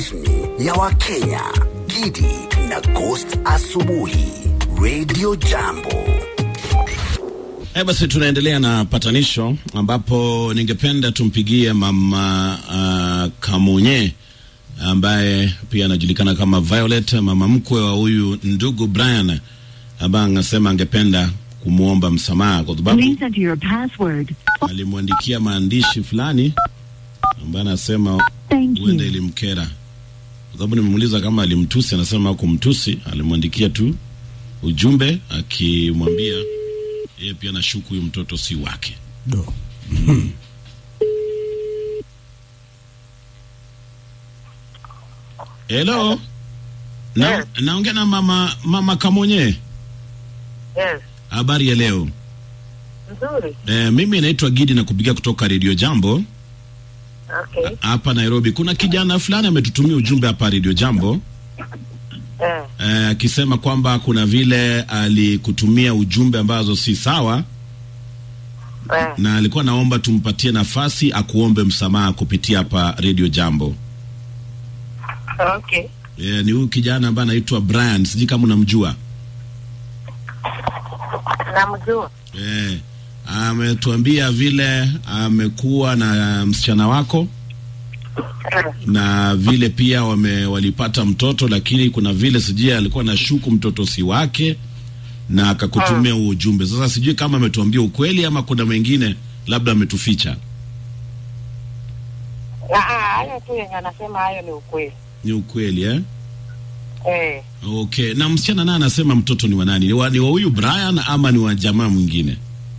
rasmi ya Wakenya, Gidi na Ghost Asubuhi, Radio Jambo. Eh, basi tunaendelea na patanisho ambapo ningependa tumpigie mama uh, Kamunye ambaye pia anajulikana kama Violet, mama mkwe wa huyu ndugu Brian ambaye anasema angependa kumwomba msamaha kwa sababu Please enter your password. alimwandikia maandishi fulani ambaye anasema Thank huenda you. ilimkera, kwa sababu nimemuuliza kama alimtusi, anasema kumtusi, alimwandikia tu ujumbe akimwambia yeye pia nashuku huyu mtoto si wake. Do. Hello, na, Yes. naongea na mama mama Kamonye. Yes. Habari ya leo? Nzuri. E, mimi naitwa Gidi na kupigia kutoka Radio Jambo Okay. hapa Nairobi. Kuna kijana fulani ametutumia ujumbe hapa Radio Jambo Eh. eh, akisema kwamba kuna vile alikutumia ujumbe ambazo si sawa, Eh. na alikuwa naomba tumpatie nafasi akuombe msamaha kupitia hapa Radio Jambo. Okay. Eh, ni huyu kijana ambaye anaitwa Brian, sijui kama unamjua. Namjua. Eh, ametuambia vile amekuwa na msichana wako Eh. na vile pia wame walipata mtoto, lakini kuna vile sijui alikuwa na shuku mtoto si wake na akakutumia huo ujumbe. Sasa sijui kama ametuambia ukweli ama kuna mengine labda ametuficha. Na ah, hayo tu yenye anasema hayo ni ukweli. Ni ukweli eh? Eh. Okay. Na msichana naye anasema mtoto ni wa nani? Ni wa, ni wa huyu Brian ama ni wa jamaa mwingine?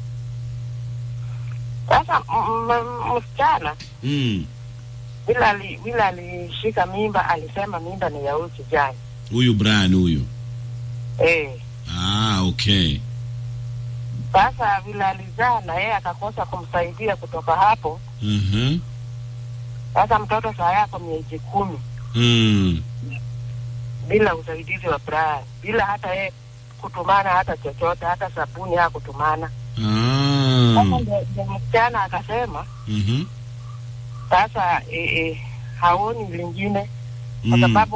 Sasa m- m- msichana Mm. bila ali, bila alishika mimba alisema mimba ni ya huyu kijana. Huyu Brian huyu. Eh. Ah, okay. Sasa vile alizaa na yeye akakosa kumsaidia kutoka hapo. Mhm. Sasa mtoto saa yako miezi kumi Mm. bila usaidizi wa Brian, bila hata yeye kutumana hata chochote, hata sabuni hakutumana. Ah. Sasa ndio ndio msichana akasema Mhm. sasa e, e, haoni lingine kwa Mm. sababu